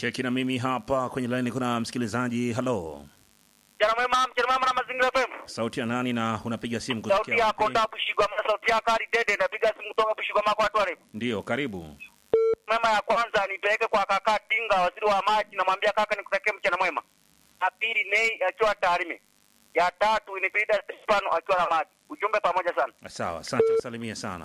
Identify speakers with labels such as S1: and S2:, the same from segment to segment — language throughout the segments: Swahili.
S1: Cheki na mimi hapa kwenye laini, kuna msikilizaji. Halo,
S2: Mchana mwema, mchana mwema na mazingira FM.
S1: sauti ya nani na unapiga simu
S2: Sauti
S1: kutokea
S2: yako
S1: wapi?
S2: nda Bushigwa, sauti yako Ali Dede, napiga simu kutoka Bushigwa mako watu wale.
S1: Ndio, karibu.
S2: Mwema ya kwanza nipeleke kwa kaka Tinga, waziri wa maji, namwambia kaka nikutakie mchana mwema. Ya pili Nei akiwa Tarime. Ya tatu ni Pida Stefano akiwa na maji. Ujumbe pamoja sana.
S1: Sawa, asante, salimia sana.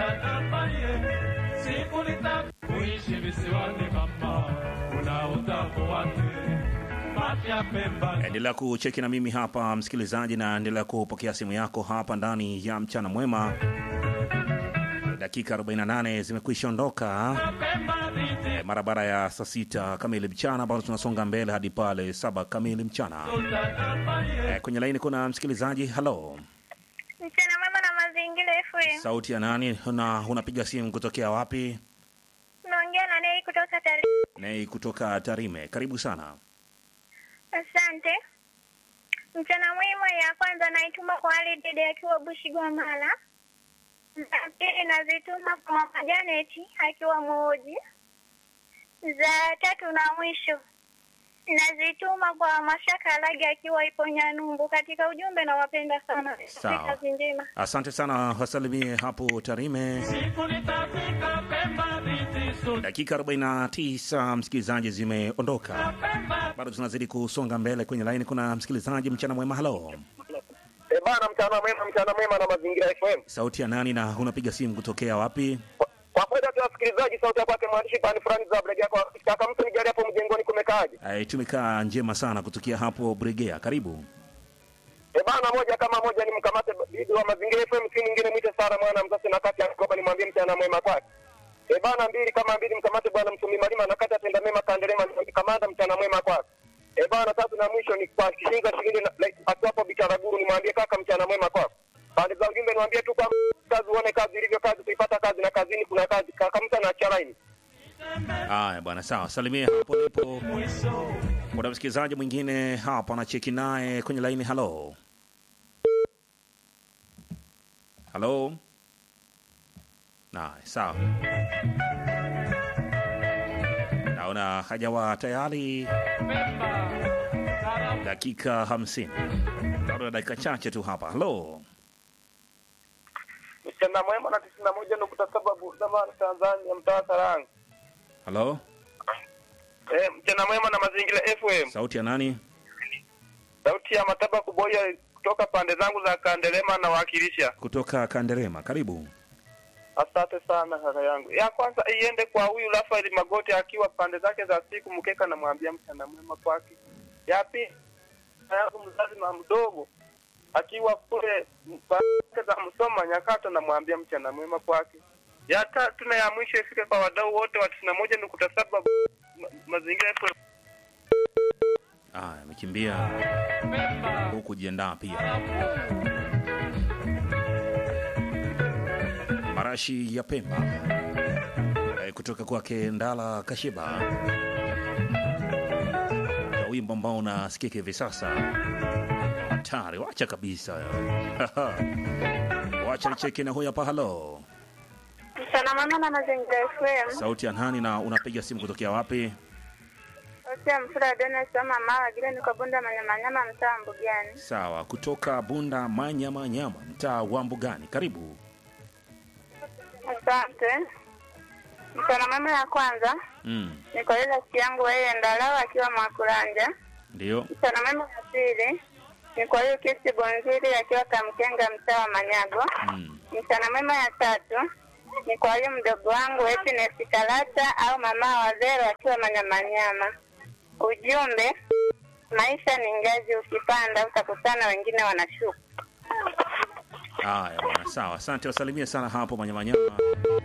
S3: kuishi visiwani mama, kuna utamu wake. Mafya Pemba
S1: Endelea kucheki na mimi hapa msikilizaji, na endelea kupokea simu yako hapa ndani ya mchana mwema. Dakika 48 zimekwisha ondoka
S3: Pemba viti
S1: eh, mara baada ya saa sita kamili mchana, bado tunasonga mbele hadi pale saba kamili mchana. Eh, kwenye laini kuna msikilizaji. Halo,
S4: Mchana mwema na mazingira FM.
S1: sauti ya nani na unapiga simu kutokea wapi?
S4: Naongea na Nei kutoka Tari.
S1: Nei kutoka Tarime, karibu sana.
S4: Asante. Mchana mwema ya kwanza naituma kwa Ali Dede akiwa Bushigwa Mala. Za pili nazituma kwa Mama Janet akiwa Muoji. Za tatu na mwisho nazituma kwa Mashaka Alage akiwa ipo Nyanumbu. Katika ujumbe nawapenda sana.
S1: Sawa.
S4: Kazi njema.
S1: Asante sana, wasalimie hapo Tarime.
S3: siku nitafika Pemba viti su
S1: Dakika 49 msikilizaji zimeondoka,
S3: Pemba
S1: bado tunazidi kusonga mbele. Kwenye laini kuna msikilizaji. Mchana mwema, halo,
S2: Eh, bana mchana mwema, mchana mwema na mazingira FM.
S1: sauti ya nani na unapiga simu kutokea wapi?
S2: Kwa- Kwa faida ya wasikilizaji, sauti ya kwake mwandishi pani fulani za Brega kwa kaka mtu nijali hapo mjengoni kumekaaje?
S1: Ai, tumekaa njema sana kutokea hapo Bregea, karibu.
S2: E bana, moja kama moja ni mkamate bibi wa mazingira FM, si mwingine mwite Sara mwana mzazi na kati ya Koba, nimwambie mchana mwema kwake. E bana, mbili kama mbili mkamate bwana msumi malima na kati atenda mema kandelema nimwambie kamanda mchana mwema kwake. E bana, tatu na mwisho ni kwa kishinga shilingi na like, akiwapo bitaraguru nimwambie kaka mchana mwema kwake. Pande za ujumbe niwaambie tu kwa kazi uone kazi ilivyo kazi kuipata kazi na kazini kuna kazi kaka mtu anaacha laini.
S1: Haya bwana, sawa, salimia hapo lipo. Kuna msikilizaji mwingine hapa anacheki naye kwenye laini. Halo, halo. Naye sawa, naona hajawa tayari. Dakika hamsini, bado na dakika chache tu hapa. Halo,
S2: Mchana mwema na tisini na moja nukta saba Burdamani Tanzania mtaa Saranga.
S1: halo,
S2: Eh, mchana mwema na mazingira FM.
S1: sauti ya nani?
S2: Sauti ya Mataba Kuboya kutoka pande zangu za Kandelema na wakilisha.
S1: Kutoka Kanderema, karibu.
S2: Asante sana kaka yangu. Ya kwanza iende kwa huyu Rafael Magoti akiwa pande zake za siku mkeka, namwambia mchana mwema kwake. Ya pili kaka yangu mzazi na mdogo akiwa kule pande za Msoma Nyakato, namwambia mchana mwema kwake. Ya tatu na ya mwisho ifike kwa wadau wote wa tisini na moja nukta saba ma- mazingira FM.
S1: Aya, amekimbia huku kujiandaa pia. Marashi ya Pemba Eh, kutoka kwake Ndala Kashiba, na wimbo ambao unasikika hivi sasa. Hatari, wacha kabisa wacha nicheke na huyu hapa. Halo,
S4: Mchana mwema na mazingira FM.
S1: sauti ya nani na unapiga simu kutokea wapi?
S4: Osia mfura Dona Soma Mawa Gile niko Bunda Manyamanyama mtaa Mbugani.
S1: Sawa, kutoka Bunda Manyama Nyama, mtaa wa Mbugani, karibu.
S4: Asante. Mchana mwema ya kwanza
S1: Mm,
S4: ni kwa ile rafiki yangu yeye Ndalawa akiwa Mwakuranja.
S1: ndio.
S4: Mchana mwema ya pili ni kwa hiyo kesi Bonzili akiwa Kamkenga mtaa wa Manyago.
S1: Mm.
S4: Mchana mwema ya tatu ni kwa hiyo mdogo wangu Happiness Kalata au mama wa Zero akiwa Manyamanyama. Ujumbe, maisha ni ngazi, ukipanda utakutana wengine wanashuka.
S1: Haya bwana, sawa, asante, wasalimie sana hapo Manyamanyama.